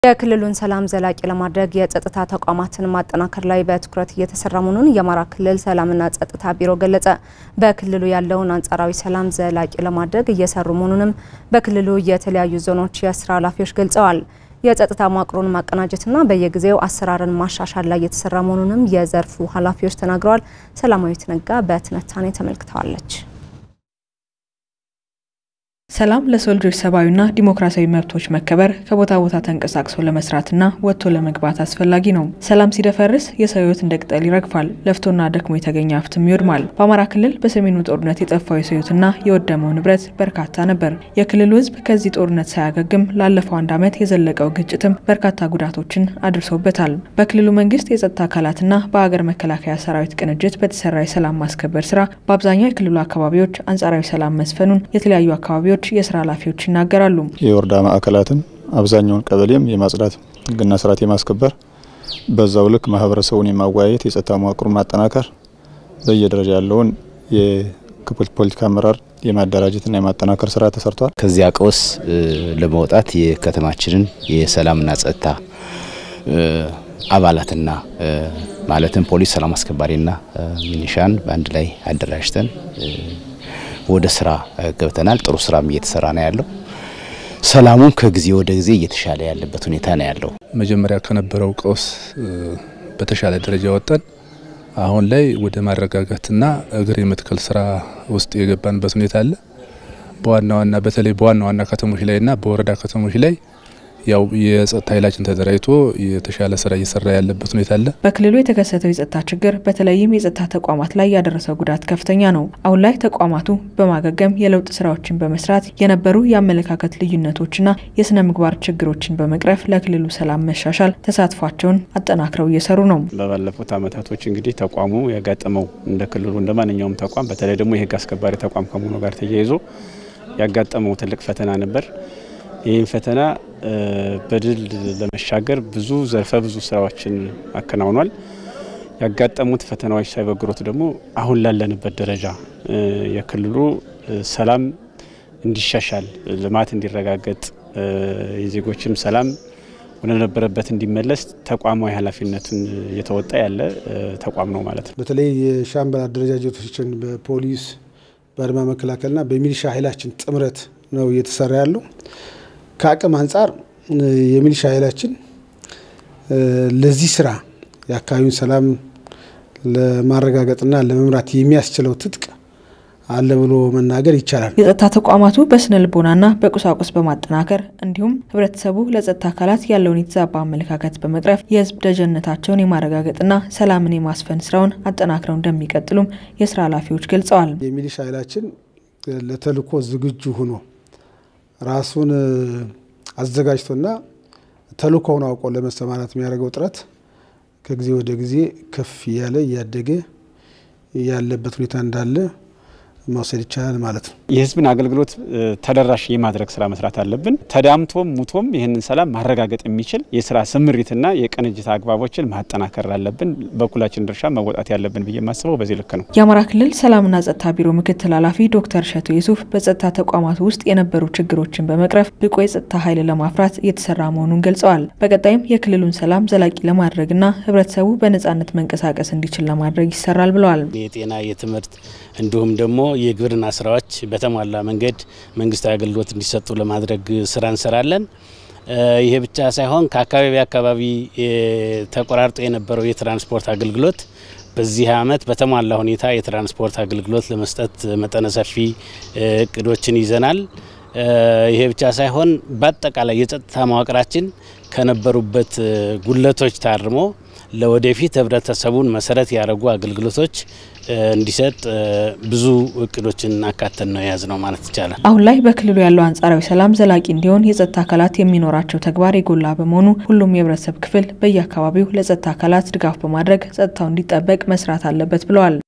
የክልሉን ሰላም ዘላቂ ለማድረግ የጸጥታ ተቋማትን ማጠናከር ላይ በትኩረት እየተሰራ መሆኑን የአማራ ክልል ሰላምና ጸጥታ ቢሮ ገለጸ። በክልሉ ያለውን አንጻራዊ ሰላም ዘላቂ ለማድረግ እየሰሩ መሆኑንም በክልሉ የተለያዩ ዞኖች የስራ ኃላፊዎች ገልጸዋል። የጸጥታ መዋቅሩን ማቀናጀትና በየጊዜው አሰራርን ማሻሻል ላይ የተሰራ መሆኑንም የዘርፉ ኃላፊዎች ተናግረዋል። ሰላማዊት ነጋ በትንታኔ ተመልክተዋለች። ሰላም ለሰው ልጆች ሰብአዊና ዲሞክራሲያዊ መብቶች መከበር ከቦታ ቦታ ተንቀሳቅሶ ለመስራትና ወጥቶ ለመግባት አስፈላጊ ነው። ሰላም ሲደፈርስ የሰው ሕይወት እንደ ቅጠል ይረግፋል፣ ለፍቶና ደክሞ የተገኘ ሀብትም ይወድማል። በአማራ ክልል በሰሜኑ ጦርነት የጠፋው የሰው ሕይወትና የወደመው ንብረት በርካታ ነበር። የክልሉ ሕዝብ ከዚህ ጦርነት ሳያገግም ላለፈው አንድ ዓመት የዘለቀው ግጭትም በርካታ ጉዳቶችን አድርሶበታል። በክልሉ መንግስት የጸጥታ አካላትና በሀገር መከላከያ ሰራዊት ቅንጅት በተሰራ የሰላም ማስከበር ስራ በአብዛኛው የክልሉ አካባቢዎች አንጻራዊ ሰላም መስፈኑን የተለያዩ አካባቢዎች የስራ ኃላፊዎች ይናገራሉ። የወረዳ ማዕከላትን አብዛኛውን ቀበሌም የማጽዳት ህግና ስርዓት የማስከበር በዛው ልክ ማህበረሰቡን የማወያየት የጸጥታ መዋቅሩን ማጠናከር በየደረጃ ያለውን የፖለቲካ አመራር የማደራጀትና የማጠናከር ስራ ተሰርቷል። ከዚያ ቀውስ ለመውጣት የከተማችንን የሰላምና ጸጥታ አባላትና ማለትም ፖሊስ፣ ሰላም አስከባሪና ሚኒሻን በአንድ ላይ አደራጅተን ወደ ስራ ገብተናል። ጥሩ ስራም እየተሰራ ነው ያለው። ሰላሙም ከጊዜ ወደ ጊዜ እየተሻለ ያለበት ሁኔታ ነው ያለው። መጀመሪያ ከነበረው ቀውስ በተሻለ ደረጃ ወጠን አሁን ላይ ወደ ማረጋጋትና እግር የመትከል ስራ ውስጥ የገባንበት ሁኔታ አለ። በዋና ዋና በተለይ በዋና ዋና ከተሞች ላይና በወረዳ ከተሞች ላይ ያው የጸጥታ ኃይላችን ተደራጅቶ የተሻለ ስራ እየሰራ ያለበት ሁኔታ አለ። በክልሉ የተከሰተው የጸጥታ ችግር በተለይም የጸጥታ ተቋማት ላይ ያደረሰው ጉዳት ከፍተኛ ነው። አሁን ላይ ተቋማቱ በማገገም የለውጥ ስራዎችን በመስራት የነበሩ የአመለካከት ልዩነቶችና የስነ ምግባር ችግሮችን በመቅረፍ ለክልሉ ሰላም መሻሻል ተሳትፏቸውን አጠናክረው እየሰሩ ነው። በባለፉት አመታቶች እንግዲህ ተቋሙ ያጋጠመው እንደ ክልሉ እንደ ማንኛውም ተቋም በተለይ ደግሞ የህግ አስከባሪ ተቋም ከመሆኑ ጋር ተያይዞ ያጋጠመው ትልቅ ፈተና ነበር። ይህን ፈተና በድል ለመሻገር ብዙ ዘርፈ ብዙ ስራዎችን አከናውኗል። ያጋጠሙት ፈተናዎች ሳይበግሮት ደግሞ አሁን ላለንበት ደረጃ የክልሉ ሰላም እንዲሻሻል፣ ልማት እንዲረጋገጥ፣ የዜጎችም ሰላም ወደ ነበረበት እንዲመለስ ተቋማዊ ኃላፊነቱን እየተወጣ ያለ ተቋም ነው ማለት ነው። በተለይ የሻምበል አደረጃጀቶችን በፖሊስ በአድማ መከላከልና በሚሊሻ ኃይላችን ጥምረት ነው እየተሰራ ያለው። ከአቅም አንጻር የሚሊሻ ኃይላችን ለዚህ ስራ የአካባቢውን ሰላም ለማረጋገጥና ለመምራት የሚያስችለው ትጥቅ አለ ብሎ መናገር ይቻላል። የጸጥታ ተቋማቱ በስነ ልቦናና በቁሳቁስ በማጠናከር እንዲሁም ህብረተሰቡ ለጸጥታ አካላት ያለውን የተዛባ አመለካከት በመቅረፍ የህዝብ ደጀነታቸውን የማረጋገጥና ሰላምን የማስፈን ስራውን አጠናክረው እንደሚቀጥሉም የስራ ኃላፊዎች ገልጸዋል። የሚሊሻ ኃይላችን ለተልዕኮ ዝግጁ ሆኖ ራሱን አዘጋጅቶና ተልዕኮውን አውቆ ለመሰማራት የሚያደርገው ጥረት ከጊዜ ወደ ጊዜ ከፍ እያለ እያደገ ያለበት ሁኔታ እንዳለ መውሰድ ይቻላል ማለት ነው። የህዝብን አገልግሎት ተደራሽ የማድረግ ስራ መስራት አለብን። ተዳምቶም ሙቶም ይህንን ሰላም ማረጋገጥ የሚችል የስራ ስምሪትና የቅንጅት አግባቦችን ማጠናከር አለብን። በኩላችን ድርሻ መወጣት ያለብን ብዬ የማስበው በዚህ ልክ ነው። የአማራ ክልል ሰላምና ጸጥታ ቢሮ ምክትል ኃላፊ ዶክተር እሸቱ ዩሱፍ በጸጥታ ተቋማት ውስጥ የነበሩ ችግሮችን በመቅረፍ ብቁ የጸጥታ ኃይል ለማፍራት እየተሰራ መሆኑን ገልጸዋል። በቀጣይም የክልሉን ሰላም ዘላቂ ለማድረግና ህብረተሰቡ በነጻነት መንቀሳቀስ እንዲችል ለማድረግ ይሰራል ብለዋል። የጤና፣ የትምህርት እንዲሁም ደግሞ የግብርና ስራዎች በተሟላ መንገድ መንግስታዊ አገልግሎት እንዲሰጡ ለማድረግ ስራ እንሰራለን። ይሄ ብቻ ሳይሆን ከአካባቢ አካባቢ ተቆራርጦ የነበረው የትራንስፖርት አገልግሎት በዚህ አመት በተሟላ ሁኔታ የትራንስፖርት አገልግሎት ለመስጠት መጠነ ሰፊ እቅዶችን ይዘናል። ይሄ ብቻ ሳይሆን በአጠቃላይ የጸጥታ መዋቅራችን ከነበሩበት ጉለቶች ታርሞ ለወደፊት ህብረተሰቡን መሰረት ያደረጉ አገልግሎቶች እንዲሰጥ ብዙ እቅዶችን አካተን ነው የያዝ ነው ማለት ይቻላል። አሁን ላይ በክልሉ ያለው አንጻራዊ ሰላም ዘላቂ እንዲሆን የጸጥታ አካላት የሚኖራቸው ተግባር የጎላ በመሆኑ ሁሉም የህብረተሰብ ክፍል በየአካባቢው ለጸጥታ አካላት ድጋፍ በማድረግ ጸጥታው እንዲጠበቅ መስራት አለበት ብለዋል።